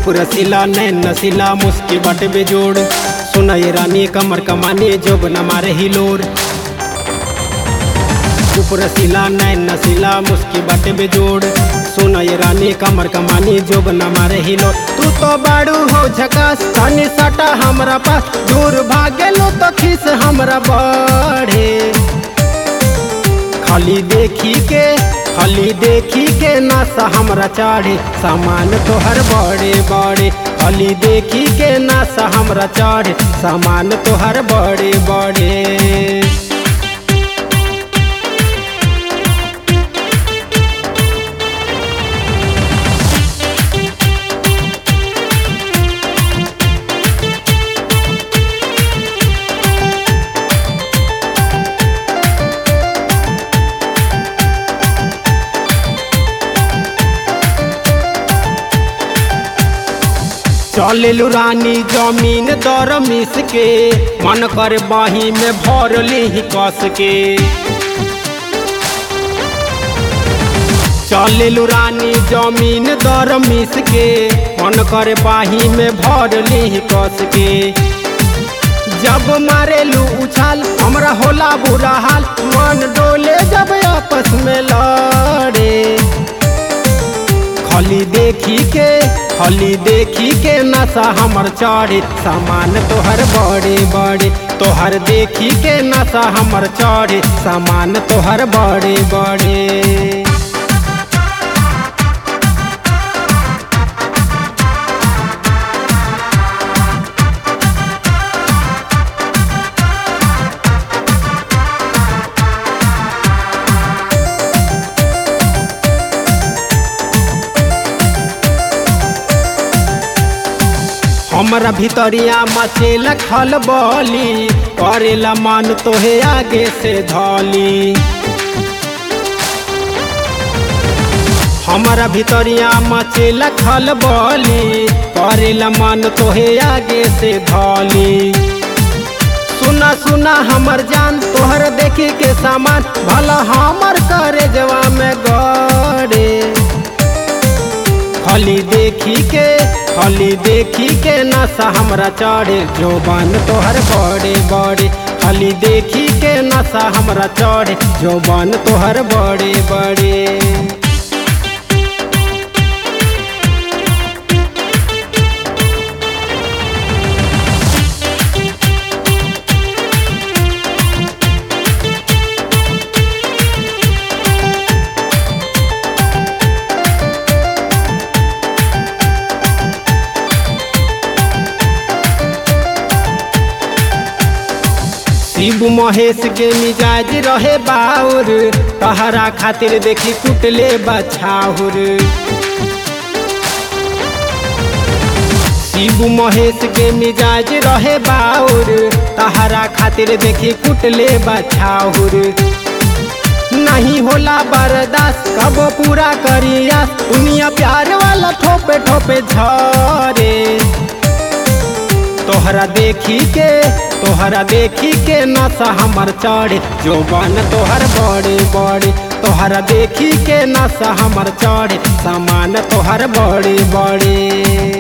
रूप रसीला नैन नसीला मुस्की बट बेजोड़ सुनय रानी कमर कमाने जोब न मारे हिलोर रूप रसीला नैन नसीला मुस्की बट बेजोड़ सुनय रानी कमर कमानी जोब न मारे हिलोर तू तो बाड़ू हो झकास तनी सटा हमरा पास दूर भागेलो तो खीस हमरा बढ़े खाली देखी के खाली देखी के नशा हमरा चढ़े सामान तोहर बड़े बड़े खाली देखी के नशा हमरा चढ़े सामान तोहर बड़े बड़े चलेलू रानी जमीन दर मिस के मन कर बाही में भर ली कस के चलेलू रानी जमीन दर मिस के मन कर बाही में भर ली कस के जब मारेलू उछाल हमरा होला बुरा हाल मन डोले जब आपस में लड़े खाली देखी के खाली देखी के नशा हमर चढ़े सामान तोहर बड़े बड़े तोहर देखी के नशा हमर चढ़े सामान तोहर बड़े बड़े हमरा भितरिया मचेला खल बली करेला मन तोहे आगे से धली हमरा भितरिया मचेला खल बली करेला मन तोहे आगे से धली सुना सुना हमर जान तोहर देखी के सामान भला हमर करे जवा में गड़े खाली देखी के खाली देखी के नशा हमरा चढ़े जोबान तोहर बड़े बड़े खाली देखी के नशा हमरा चढ़े जोबान तोहर बड़े बड़े शिव महेश के मिजाज रहे बाउर तहरा खातिर देखी कुटले बछाउर शिव महेश के मिजाज रहे बाउर तहरा खातिर देखी कुटले बछाउर नहीं होला बर्दाश्त कब पूरा करिया दुनिया प्यार वाला ठोपे ठोपे झरे तोहरा देखी के तोहरा देखी के नशा हमर चढ़े जोबन तोहर बड़े बड़े तोहरा देखी के नशा हमर चढ़े सामान तोहर बड़े बड़े